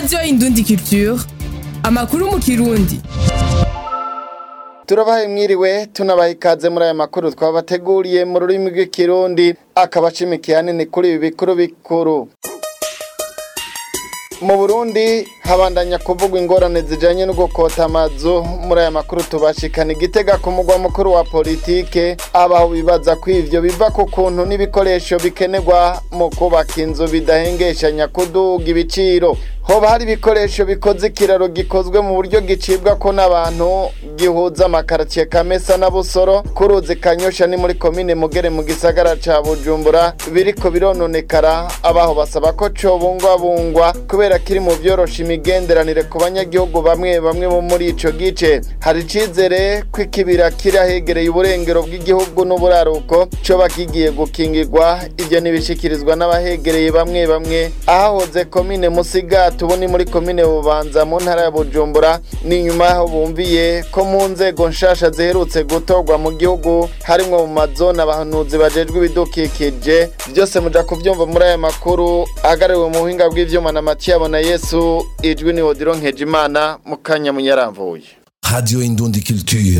radiyo indundi culture amakuru mu kirundi turabahaye mwiriwe tunabaha ikaze muri aya makuru twabateguriye mu rurimi rw'ikirundi akaba ashimikiye hanini kuri ibi bikuru bikuru mu burundi habandanya kuvugwa ingorane zijanye no gukota amazu muri aya makuru tubashikana igitega ku mugwa mukuru wa politike abaho bibaza ko ivyo biva ku kuntu n'ibikoresho bikenerwa mu kubaka inzu bidahengeshanya kuduga ibiciro hoba hari ibikoresho bikoze ikiraro gikozwe mu buryo gicibwa ko n'abantu gihuza amakaritsiye kamesa na busoro ku ruzi kanyosha ni muri komine mugere mu gisagara ca bujumbura biriko birononekara abaho basaba ko cobungwabungwa kubera kiri mu vyorosha imigenderanire ku banyagihugu bamwe bamwe bo muri ico gice hari icizere ko ikibira kiri ahegereye uburengero bw'igihugu n'uburaruko coba kigiye gukingirwa ivyo nibishikirizwa n'abahegereye bamwe bamwe ahahoze komine musigati tuboni muri komine bubanza mu ntara ya bujumbura ni nyuma yaho bumviye ko mu nzego nshasha ziherutse gutorwa mu gihugu harimwo mu mazone abahanuzi bajejwe ibidukikije byose muja kuvyumva muri aya makuru ahagarariwe mu buhinga bw'ivyuma na matiyabo na yesu ijwi ni odiro nkejimana mu kanya munyaramvuye Radio Indundi Culture.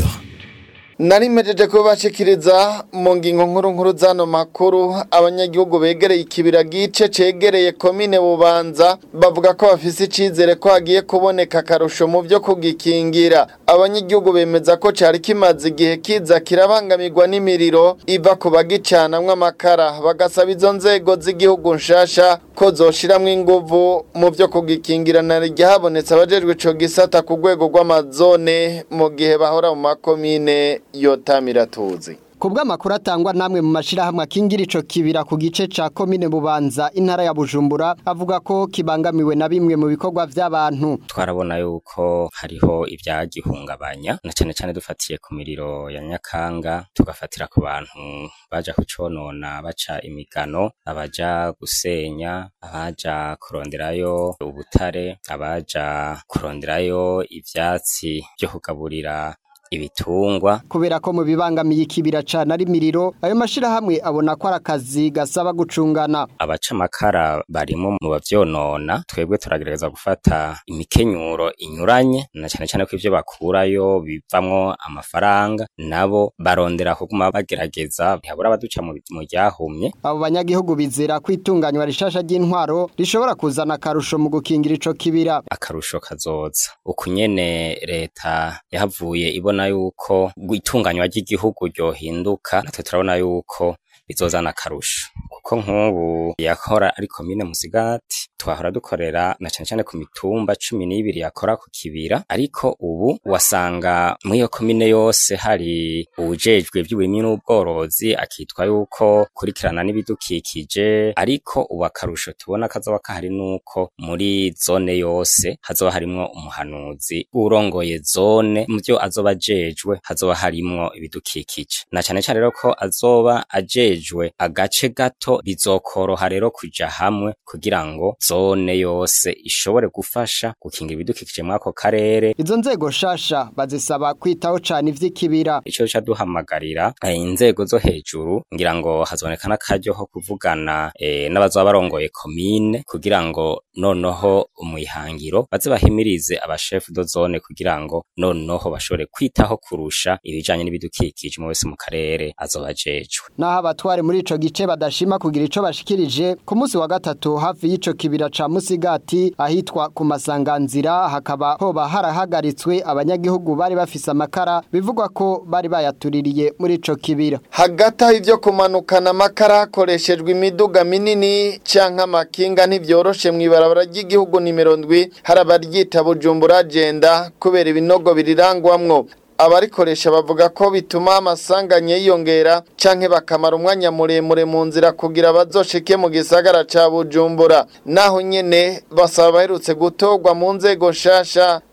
nari mpejeje kubashikiriza mu ngingo nkuru nkuru zano makuru abanyagihugu begereye ikibira gice cegereye komine bubanza bavuga ko bafise icizere ko hagiye kuboneka akarusho mu vyo kugikingira abanyagihugu bemeza ko cari kimaze igihe kiza kirabangamirwa n'imiriro iva ku bagicanamwo amakara bagasaba izo nzego z'igihugu nshasha ko zoshiramwo inguvu mu vyo kugikingira na rya habonetse abajejwe ico gisata ku rwego rw'amazone mu gihe bahora mu makomine yotamira tuzi Kubwa makuru atangwa namwe mu mashirahamwe akingira ico kibira ku gice ca komine Bubanza intara ya Bujumbura avuga ko kibangamiwe na bimwe mu bikorwa vy'abantu twarabona yuko hariho ivyagihungabanya na cane cane dufatiye ku miriro ya Nyakanga tugafatira ku bantu baja kuconona baca imigano abaja gusenya abaja kuronderayo ubutare abaja kuronderayo ivyatsi vyo kugaburira ibitungwa kubera ko mu bibangamiye ikibira cane ari miriro ayo mashirahamwe abona ko ari akazi gasaba gucungana abaca amakara barimo mu bavyonona twebwe turagerageza gufata imikenyuro inyuranye na cane cane ko ivyo bakurayo bivamwo amafaranga nabo barondera kuguma bagerageza ntihabura abaduca mu mu ryahumye abo banyagihugu bizera ko itunganywa rishasha ry'intwaro rishobora kuzana akarusho mu gukingira ico kibira akarusho kazoza uku nyene leta yahavuye ibona yuko itunganywa ry'igihugu ryohinduka natwe turabona yuko bizozana akarusho kuko nk'ubu yakora ari komine musigati twahora dukorera na cane cane ku mitumba cumi n'ibiri yakora ku kibira ariko ubu wasanga muri iyo komine yose hari uwujejwe ivy'uburimyi n'ubworozi akitwa yuko kurikirana n'ibidukikije ariko ubu akarusho tubona kazoba kahari nuko muri zone yose hazoba harimwo umuhanuzi urongoye zone mu vyo azoba ajejwe hazoba harimwo ibidukikije na cane cane rero ko azoba ajejwe agace gato bizokoroha rero kuja hamwe kugira ngo zone yose ishobore gufasha gukingira ibidukikije muri ako karere izo nzego shasha bazisaba kwitaho cane ivy'ikibira ico ca duhamagarira eh, inzego zo hejuru ngira ngo hazoneka n'akaryo ko kuvugana eh, n'abazoba barongoye komine kugira ngo noneho umwihangiro baze bahimirize abashefu do zone kugira ngo noneho bashobore kwitaho kurusha ibijanye n'ibidukikije mu wese mu karere azoba ajejwe naho abatware muri ico gice badashima kugira ico bashikirije ku munsi wa gatatu hafi y'ico kibira ca Musigati ahitwa ku masanganzira hakaba hoba harahagaritswe abanyagihugu bari bafise amakara bivugwa ko bari bayatuririye muri ico kibira hagati aho ivyo kumanukana amakara hakoreshejwe imiduga minini canke amakinga ntivyoroshe mw'ibarabara ry'igihugu nimero ndwi hari abaryita bujumbura agenda kubera ibinogo birirangwamwo abarikoresha bavuga ko bituma amasanganya yiyongera canke bakamara umwanya muremure mu nzira kugira bazoshike mu gisagara ca Bujumbura naho nyene basaba baherutse gutorwa mu nzego nshasha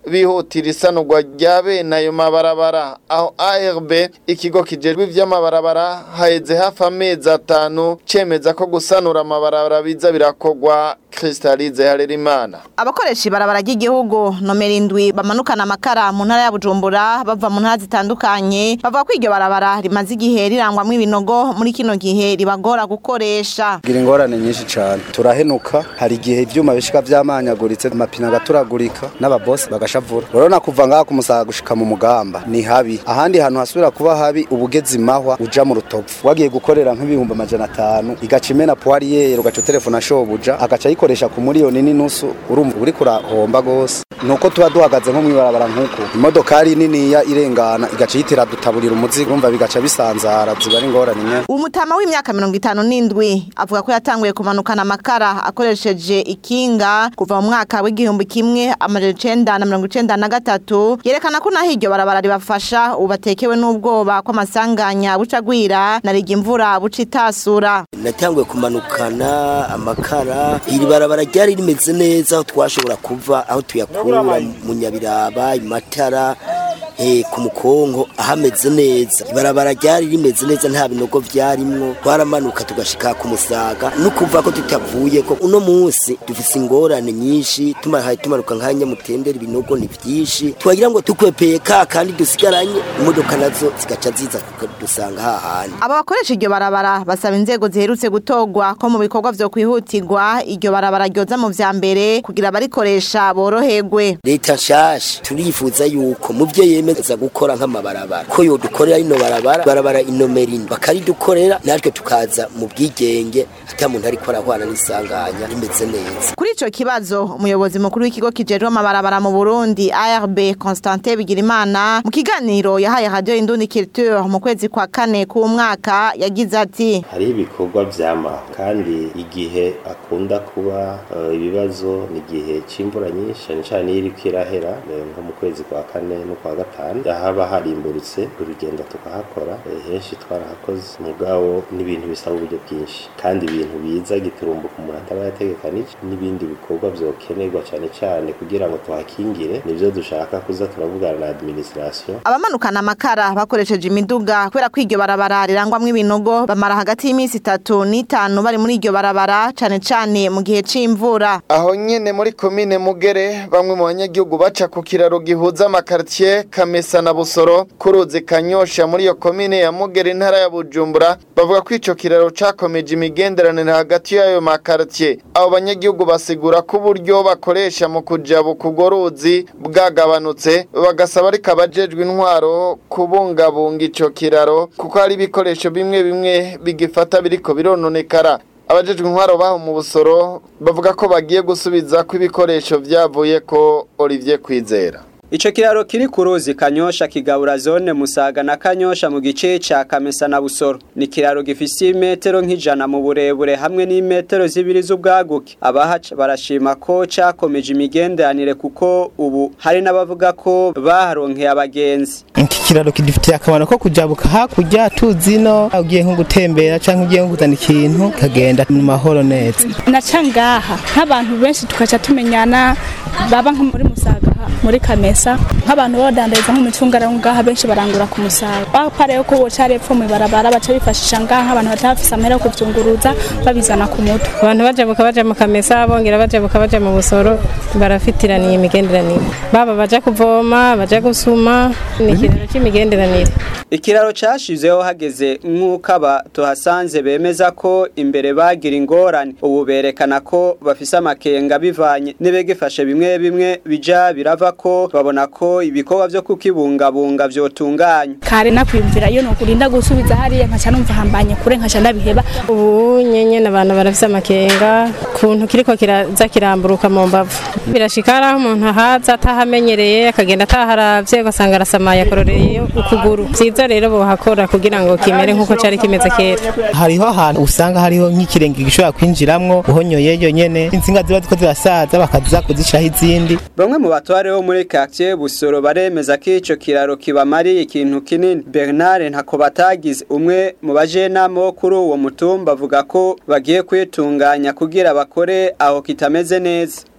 bihutira isanurwa rya bene ayo mabarabara aho ARB ikigo kijejwe ivy'amabarabara haheze hafi amezi atanu cemeza ko gusanura amabarabara biza birakogwa Kristalize Harerimana abakoresha ibarabara ry'igihugu nomero indwi bamanukana amakara mu ntara ya Bujumbura bava mu ntara zitandukanye bavuga ko iryo barabara rimaze igihe rirangwamwo ibinogo muri kino gihe ribagora gukoresha gira ingorane nyinshi cyane turahenuka hari igihe ivyuma bishika vyamanyaguritse amapine agaturagurika n'ababosi bagashavura urabona kuva ngaha kumusaga gushika mu mugamba ni habi ahandi hantu hasubira kuba habi ubugezi mahwa uja mu rutovu wagiye gukorera nk'ibihumbi amajana atanu igaca imena puwariyeri ugaca utelefona shobuja agaca ayikoresha ku miliyoni n'inusu urumva uri kurahomba gose nuko tuba duhagaze nko mwibarabara nk'uko imodokari niniya irengana igaca yitira dutaburira umuzigo urumva bigaca bisanzara ziba ari ingorane nyene umutama w'imyaka mirongo itanu n'indwi avuga ko yatanguye kumanukana amakara akoresheje ikinga kuva mu mwaka w'igihumbi kimwe amajana icenda na mirongo icenda na gatatu yerekana ko naho iryo barabara ribafasha ubu batekewe n'ubwoba kw'amasanganya buca agwira na riga imvura buca itasura natanguye kumanukana amakara iri barabara ryari rimeze neza aho twashobora kuva aho tuyakura mu nyabiraba imatara eh, ku mukongo ahameze neza ibarabara ryari rimeze neza nta binogo vyarimwo twaramanuka tugashika ku musaga no kuva ko tutavuye ko uno munsi dufise ingorane nyinshi tumahaye tumanuka nka nyamutendera ibinogo ni vyinshi twagira ngo tukwepeye ka kandi dusigaranye imodoka nazo zigaca ziza dusanga hahandi aba bakoresha iryo barabara basaba inzego ziherutse gutogwa ko mu bikorwa vyo kwihutirwa iryo barabara ryoza mu vya mbere kugira abarikoresha boroherwe leta nshasha turifuza yuko mu vyo yemeza gukora nk'amabarabara ko yodukorera ino barabara barabara inomero ine bakaridukorera natwe tukaza mu bwigenge ata muntu ariko arahwana n'isanganya rimeze neza kuri ico kibazo umuyobozi mukuru w'ikigo kijejwe amabarabara mu Burundi ARB Constantin Bigirimana mu kiganiro yahaye Radio Indundi Culture mu kwezi kwa kane ku mwaka yagize ati hariho ibikorwa vyama kandi igihe akunda kuba uh, ibibazo ni igihe c'imvura nyinshi cyane cyane iyo iriko irahera nko mu kwezi kwa kane no kwa gatanu haba harimburutse urugendo tukahakora henshi twarahakoze mugabo n'ibintu bisaba uburyo bwinshi kandi ibintu biza giturumbuka umuntu ataba yategekanije n'ibindi bikorwa vyokenerwa cyane cyane kugira ngo tuhakingire nivyo dushaka kuza turavugana na administration abamanukana amakara bakoresheje imiduga kubera ko iryo barabara rirangwamwo ibinogo bamara hagati y'iminsi itatu n'itanu bari muri iryo barabara cane cane mu gihe c'imvura aho nyene muri komine mugere bamwe mu banyagihugu baca ku kiraro gihuza amakartier kamesa na busoro kuruzi kanyosha muri iyo komine ya mugere intara ya bujumbura bavuga ko ico kiraro cakomeje imigenderanire hagati y'ayo makartier abo banyagihugu basigura ko uburyo bakoresha mu kujabuka urwo ruzi bwagabanutse bagasaba ariko abajejwe intwaro kubungabunga ico kiraro kuko hari ibikoresho bimwe bimwe bigifata biriko birononekara abajejwe intwaro baho mu busoro bavuga ko bagiye gusubiza ko ibikoresho vyavuye ko Olivier Kwizera Ico kiraro kiri ku ruzi Kanyosha kigabura zone Musaga na Kanyosha mu gice ca Kamesa na Busoro. Ni kiraro gifise imetero nk'ijana mu burebure hamwe n'imetero zibiri z'ubwaguke. Abahaca barashima ko cakomeje imigenderanire kuko ubu hari n'abavuga ko baharonkeye abagenzi. Iki kiraro kidufitiye akamaro ko kujabuka hakurya tuzi no ugiye nko gutembera canke ugiye nko kuzana ikintu kagenda mu mahoro neza. Naca ngaha nk'abantu benshi tukaca tumenyana baba nko muri Musaga muri Kamesa nk'abantu badandariza nk'umucungara ngaha benshi barangura ku musaga bapare ko boca repfo mu barabara baca bifashisha ngaha abantu batafise amahera kuvyunguruza babizana ku mutwe abantu bajabuka baja mu Kamesa bongera bajabuka baja mu Busoro barafitiraniye imigenderanire baba baja kuvoma baja gusuma ni ikintu c'imigenderanire Ikiraro cashizeho hageze nk'uko aba tuhasanze bemeza ko imbere bagira ingorane ubu berekana ko bafise amakenga bivanye n'ibigifashe bimwe bimwe bija birava ko babona ko ibikorwa vyo kukibungabunga vyotunganya kare nakwiyumvira iyo nokurinda gusubiza hariya nkaca numva hambanye kure nkaca ndabiheba ubu nyenye n'abantu barafise amakenga kuntu kiriko kiraza kiramburuka mu mbavu birashika aho umuntu ahaza atahamenyereye akagenda ataharavye ugasanga arasamaye akororeye ukuguru vyiza rero bohakora kugira ngo kimere nk'uko cari kimeze kera hariho ahantu usanga hariho nk'ikirenge gishobora kwinjiramwo uhonyoyeyo nyene insinga ziba ziko zirasaza bakaza kuzishiraho izindi bamwe mu batware bo muri quartier Busoro baremeza ko ico kiraro kibamariye ikintu kinini Bernard ntako batagize umwe mu bajenama bo kuri uwo mutumba avuga ko bagiye kwitunganya kugira bakore aho kitameze neza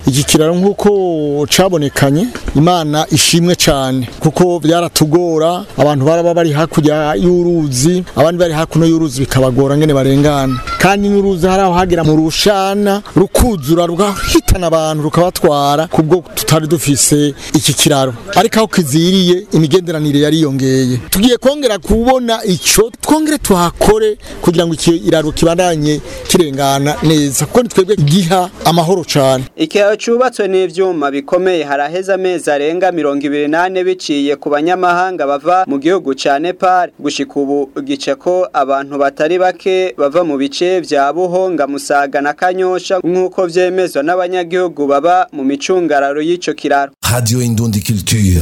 iki kiraro nk'uko cabonekanye imana ishimwe cyane kuko byaratugora abantu baraba bari hakurya y'uruzi abandi bari hakuno y'uruzi bikabagora ngene barengana kandi n'uruzi hari aho hagera mu rushana rukuzura rugahitana abantu rukabatwara kubwo tutari dufise iki kiraro ariko aho kiziriye imigenderanire yariyongeye tugiye kongera kubona ico twongere tuhakore kugira ngo iki iraro kibandanye kirengana neza kuko twebwe giha amahoro cyane ikiraro cubatswe n'ivyuma bikomeye haraheza amezi arenga mirongo ibiri nane biciye ku banyamahanga bava mu gihugu ca Nepal gushika ubu gice ko abantu batari bake bava mu bice vya Buhonga Musaga na Kanyosha nk'uko vyemezwa n'abanyagihugu baba mu micungararo y'ico kiraro Radio Indundi Culture.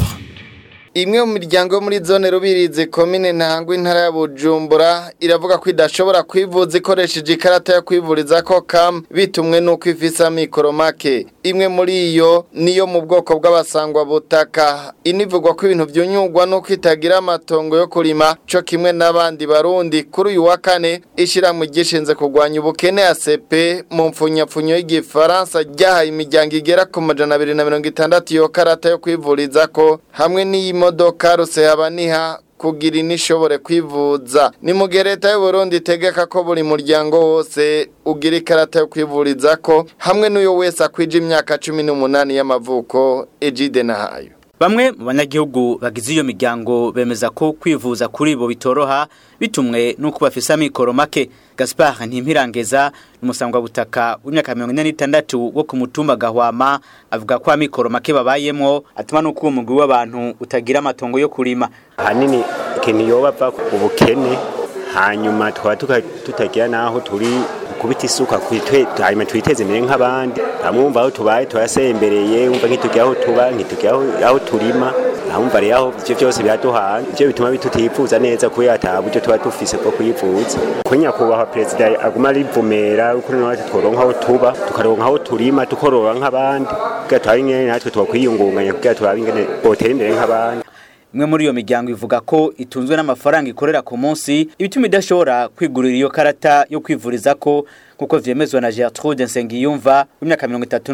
Imwe mu miryango yo muri zone rubirizi komine ntangwa intara ya Bujumbura iravuga ko idashobora kwivuza ikoresheje ikarata yo kwivuriza ko kam bitumwe nuko ifisa mikoro make imwe muri iyo niyo mu bwoko bw'abasangwa butaka inivugwa ko ibintu byunyugwa nuko itagira amatongo yo kurima co kimwe n'abandi barundi kuri uyu wa kane ishiramwe gishinze kurwanya ubukene ACP mu mfunyapfunyo y'igifaransa ryahaye imiryango igera ku majana abiri na mirongo itandatu iyo karata yo kwivuriza ko hamwe n'iyi modoka rusehaba kugira inishobore kwivuza ni mu gihe leta y'u Burundi itegeka ko buri muryango wose ugira ikarata yo kwivuriza ko hamwe n'uyo wese akwije imyaka cumi n'umunani y'amavuko ejide nahayo Bamwe mu banyagihugu bagize iyo miryango bemeza ko kwivuza kuri bo bitoroha bitumwe nuko bafise amikoro make Gaspard Ntimpirangeza umusangwa butaka w'imyaka 46 wo ku mutumba gahwama avuga ko amikoro make babayemo atuma nuko uwo mugwi w'abantu utagira amatongo yo kurima hanini ikintu yoba bava ubukene hanyuma twaba tutagira naho turi kubita isuka hanyuma twiteze imbere nk'abandi bamwumva aho tubaye turasembereye wumva nk'itugira aho tuba nk'itugira aho turima ahumva rero aho ivyo byose biraduhanga ivyo bituma bitutifuza neza kubera ata buryo tuba dufise bwo kuyivuza ko nyakubahwa perezida aguma arivumera uko natwe tworonka aho tuba tukaronka aho turima tukorora nk'abandi kugira turabe ingene natwe twakwiyungunganya kugira turabe ingene botera imbere nk'abandi imwe muri iyo miryango ivuga ko itunzwe n'amafaranga ikorera ku munsi ibituma idashobora kwigurira iyo karata yo kwivuriza ko kuko vyemezwa na Gertrude Nsengiyumva w'imyaka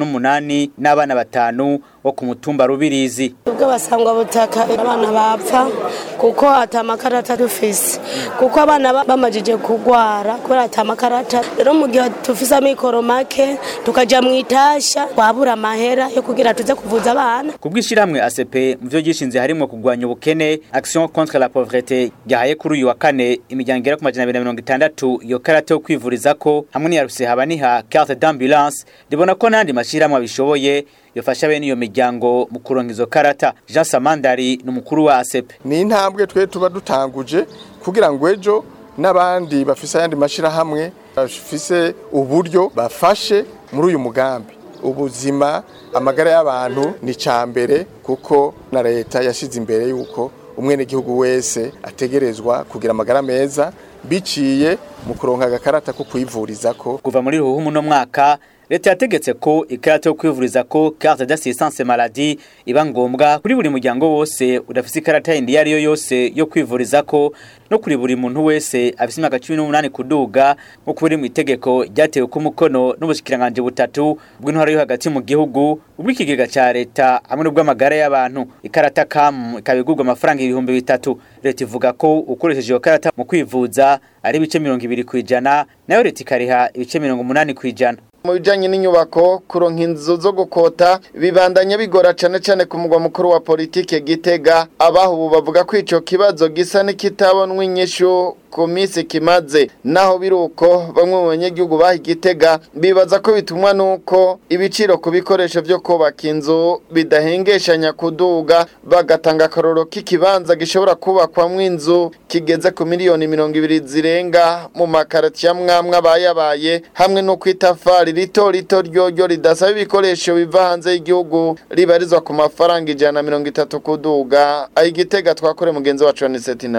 38 n'abana batanu wo ku mutumba Rubirizi ubwo basangwa butaka abana bapfa kuko atamakarata dufise kuko abana bamajije kugwara kubera atamakarata rero mu gihe tufise amikoro make tukaja mu itasha twabura amahera yo kugira tuze kuvuza abana kubwishiramwe ACP mu byo gishinze harimo kugwanya ubukene action contre la pauvreté yahaye kuri uyu wa kane imiryango igera ku majana 260 iyo karata yo kwivuriza ko hamwe niyaruse habaniha carte d'ambulance ribona ko nandi mashirahamwe abishoboye yofasha bene iyo miryango mu kuronka izo karata Jean Samandari ni umukuru wa ASEP ni intambwe twe tuba dutanguje kugira ngo ejo n'abandi bafise ayandi mashirahamwe bafise uburyo bafashe muri uyu mugambi ubuzima amagara y'abantu ni cambere kuko na leta yashize imbere yuko umwenegihugu wese ategerezwa kugira amagara meza biciye mu kuronka agakarata ko kwivuriza ko kuva muri ruhumu no mwaka leta yategetse ko ikarata yo kwivuriza ko carte d'assistance maladie iba ngombwa kuri buri muryango wose udafise ikarata yindi yari yo yose yo kwivuriza ko no kuri buri muntu wese afise imyaka 18 kuduga nko kuri mu itegeko ryatewe ku mukono n'ubushikiranganje butatu bw'intwaro yo hagati mu gihugu ubw'ikigega ca leta hamwe n'ubw'amagara y'abantu ikarata kam ikabigurwa amafaranga ibihumbi bitatu leta ivuga ko ukoresheje iyo karata mu kwivuza ari ibice 20 kwijana nayo leta ikariha ibice 80 kwijana mu bijanye n'inyubako kuronka inzu zo gukota bibandanya bigora cane cane ku mugwa mukuru wa politike Gitega abaho ubu bavuga ko ico kibazo gisa n'ikitabonwa inyishu ku minsi kimaze naho biruko bamwe mu banyagihugu baha igitega bibaza ko bitumwa nuko ibiciro ku bikoresho vyo kubaka inzu bidahengeshanya kuduga bagatanga akaroro k'ikibanza gishobora kubakwamwo inzu kigeze ku miliyoni mirongo ibiri zirenga mu makaratiya mwamwe abayabaye hamwe no kwitafari rito rito ryoryo ridasaba ibikoresho biva hanze y'igihugu ribarizwa ku mafaranga ijana na mirongo itatu kuduga aho igitega twakore mugenzi wacu wa niseti ntanguvu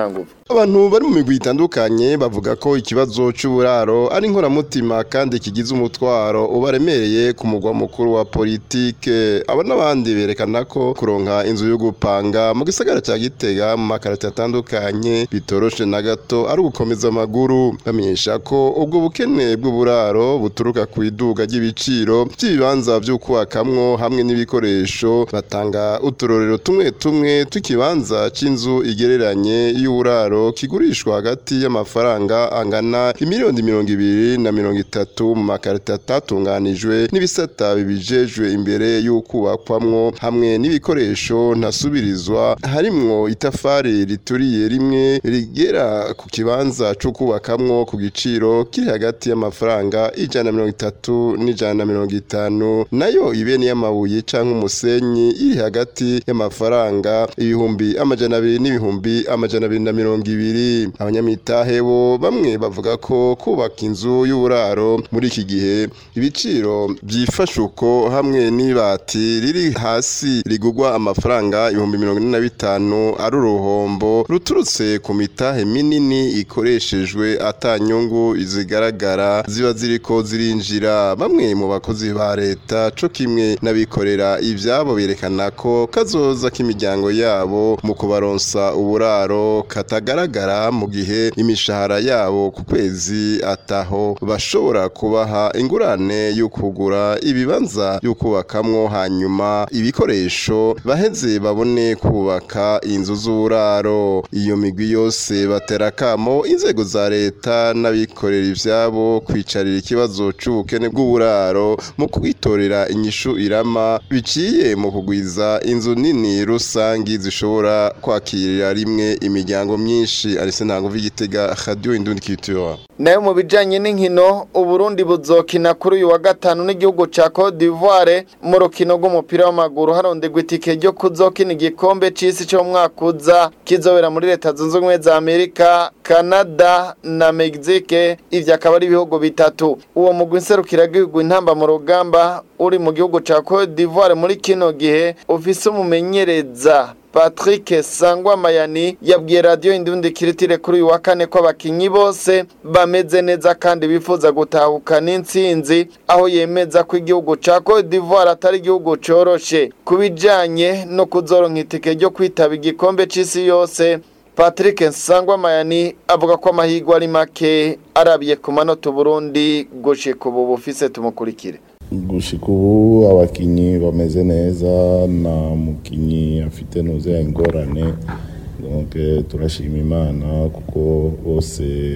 abantu bari mu migwi itandukanye bavuga ko ikibazo c'uburaro ari inkoramutima kandi kigize umutwaro ubaremereye ku mugwa mukuru wa politike abo n'abandi berekana ko kuronka inzu yo gupanga mu gisagara ca Gitega mu makarate atandukanye bitoroshe na gato ari ugukomeza amaguru bamenyesha ko ubwo bukene bw'uburaro buturuka ku iduga ry'ibiciro by'ibibanza vyo kubakamwo hamwe n'ibikoresho batanga uturorero tumwe tumwe tukibanza c'inzu igereranye y'uburaro kigurishwa hagati y'amafaranga angana imiliyoni mirongo ibiri na mirongo itatu mu makarita atatunganijwe n'ibisata bibijejwe imbere y'ukubakwamwo hamwe n'ibikoresho ntasubirizwa harimwo itafari rituriye rimwe rigera ku kibanza co kubakamwo ku giciro kiri hagati y'amafaranga ijana na mirongo itatu n'ijana na mirongo itanu nayo ibeni y'amabuye canke umusenyi iri hagati y'amafaranga ibihumbi amajana abiri n'ibihumbi amajana abiri na mirongo ibiri abanyamitahe bo bamwe bavuga ko kubaka inzu y'uburaro muri iki gihe ibiciro byifashe uko hamwe n'ibati riri hasi rigugwa amafaranga ibihumbi mirongo ine na bitanu ari uruhombo ruturutse ku mitahe minini ikoreshejwe atanyungu zigaragara ziba ziriko zirinjira bamwe mu bakozi ba leta co kimwe n'abikorera ivyabo berekana ko kazoza k'imiryango yabo mu kubaronsa uburaro katagaragara mu gihe imishahara yabo ku kwezi ataho bashobora kubaha ingurane yo kugura ibibanza yo kubakamwo hanyuma ibikoresho baheze babone kubaka inzu z'uburaro iyo migwi yose batera kamo inzego za leta n'abikorera ivyabo kwicarira ikibazo c'ubukene bw'uburaro mu kwitorera inyishu irama biciye mu kugwiza inzu nini rusangi zishobora kwakirira rimwe imiryango myinshi arise ntango v'igitega radio indundi culture nayo mu bijanye n'inkino uburundi buzokina kuri uyu wa gatanu n'igihugu ca Cote d'Ivoire mu rukino rw'umupira w'amaguru harondegwa itike ryo kuzokina igikombe c'isi cyo mu mwaka uza kizobera muri leta zunze ubumwe za Amerika Canada na Mexique ivyo akaba ari ibihugu bitatu uwo mugwi nserukiragihugu intamba mu rugamba uri mu gihugu ca Cote d'Ivoire muri kino gihe ufise umumenyereza Patrick Sangwa Mayani yabwiye radio Indundi Kiritire kuri uyu wa kane ko abakinyi bose bameze neza kandi bifuza gutahukana intsinzi aho yemeza ko igihugu ca Cote d'Ivoire atari igihugu coroshe kubijanye no kuzoronka itike ryo kwitaba igikombe c'isi yose Patrick Nsangwa Mayani avuga ko amahirwe ari make arabiye ku manota Burundi gushika ubu bufise tumukurikire gushika ubu abakinyi bameze neza na mukinyi afite nuze ingorane donc turashima imana kuko bose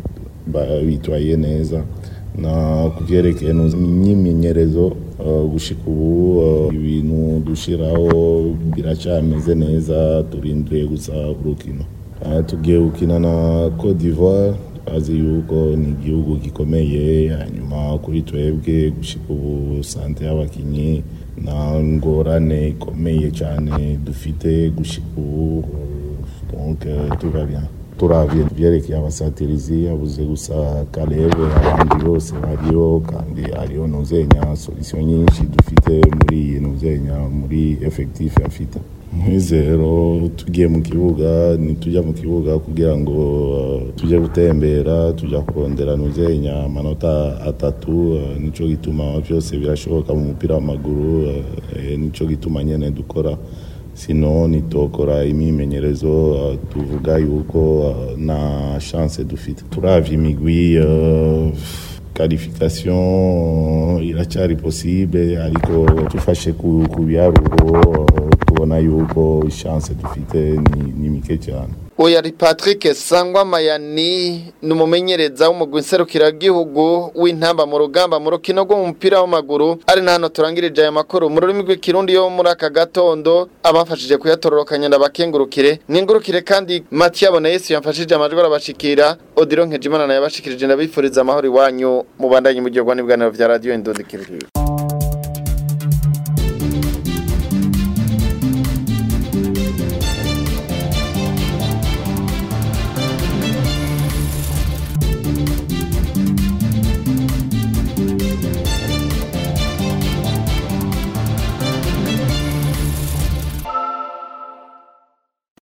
bitwaye neza na kuvyerekeye imyimenyerezo uh, gushika ubu uh, ibintu dushiraho biracameze neza turindiriye gusa urukino uh, tugiye gukina na Cote d'Ivoire azi yuko ni igihugu gikomeye hanyuma kuri twebwe gushika ubu sante y'abakinyi nta ngorane ikomeye cyane dufite gushika ubu donc tuba bien turavye vyerekeye abasatirizi abuze gusa kalebe abandi bose bariho kandi hariho nuzenya solution nyinshi dufite muri iyi nuzenya muri effectif afite mwizero tugiye mu kibuga nitujya mu kibuga kugira ngo uh, tujye gutembera tujya kurondera nuzenya amanota atatu uh, nico gituma byose birashoboka mu mupira w'amaguru uh, nico gituma nyene dukora sino nitokora imyimenyerezo uh, tuvuga yuko uh, na chance dufite turavye imigwi uh, qualification iracyari possible ariko tufashe ku, ku biharuro tubona yuko chance dufite ni, ni mike cyane Oya ari Patrick Sangwa Mayani ni umumenyereza w'umugwi nserukiragihugu w'intamba mu rugamba mu rukino rw'umupira w'amaguru ari na hano turangirije aya makuru mu rurimi rw'ikirundi yo muri aka gatondo abafashije kuyatororokanya ndabakengurukire ningurukire kandi Mathieu Boneyesu yamfashije amajwi arabashikira Odilo Nkejimana naye yabashikirije ndabifuriza amahoro iwanyu mu bandanye mu gihe rwa nibwaniro vya radio Indondikiriro